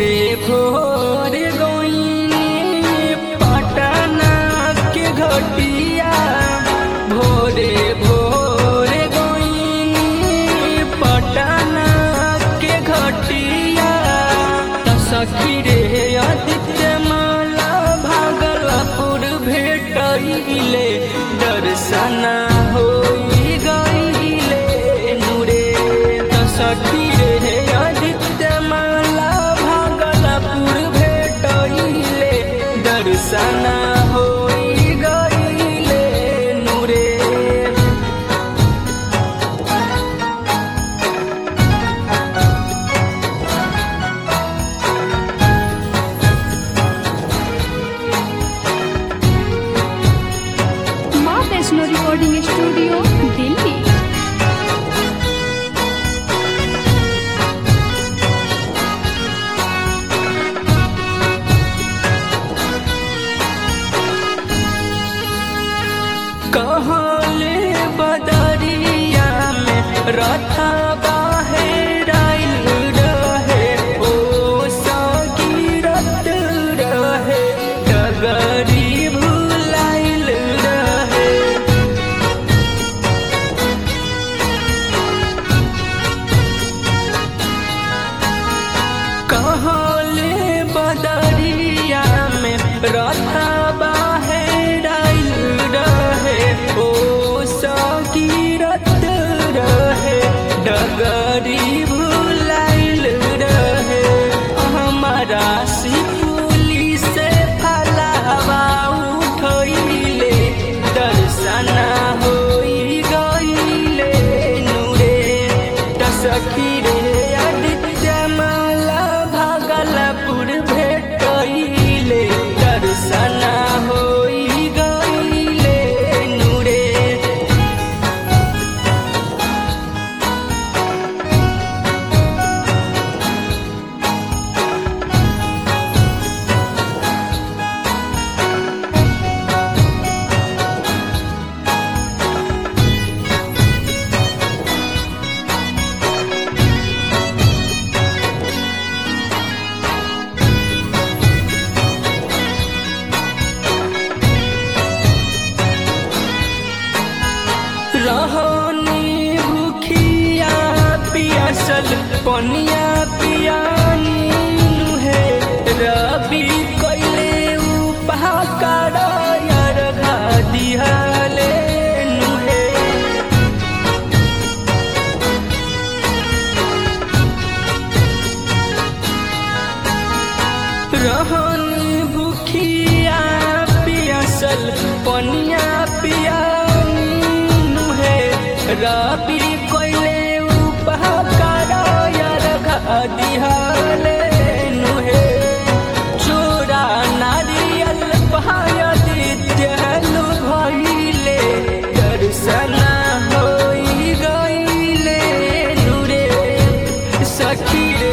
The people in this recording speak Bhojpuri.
भोरे भोर गोइनी पटना के घटिया भोरे भोर गोइनी पटना के घटिया त सखी रे आदित्य माला भागलपुर भेटैले दर्शन होई गईले नुरे त सखी रे आदित्य माला भागलपुर भेटैले दर्शन होई गईले नुरे माँ वैष्णो रिकॉर्डिंग स्टूडियो दिल्ली कहले बदरिया में रथा बाहेराइल रहे ओ सगीरत रहे डगरी भुलाइल रहे कहले बदरिया में रथा बाहेराइल रहे ओ सगीरत रहे डगरी भुलाइल रहे हमारा सिपुली से फलावा उठैले दर्शन होई गईले नुरे दसखी रे आदित्य माला भागलपुर भेटैले दर्शन होई गईले नुरे रहनी भूखिया पियासल पनिया पियानी है रबी कैले उपहाकार यार घा दिहाले नुहे रहनी भूखिया पियासल पनिया पियानी है रबी कोइले उपहाकार यार घा दिहाले नुहे चोरा नारियल पहाय दित्यलु भइले दर्शन होई गईले नुरे सखी रे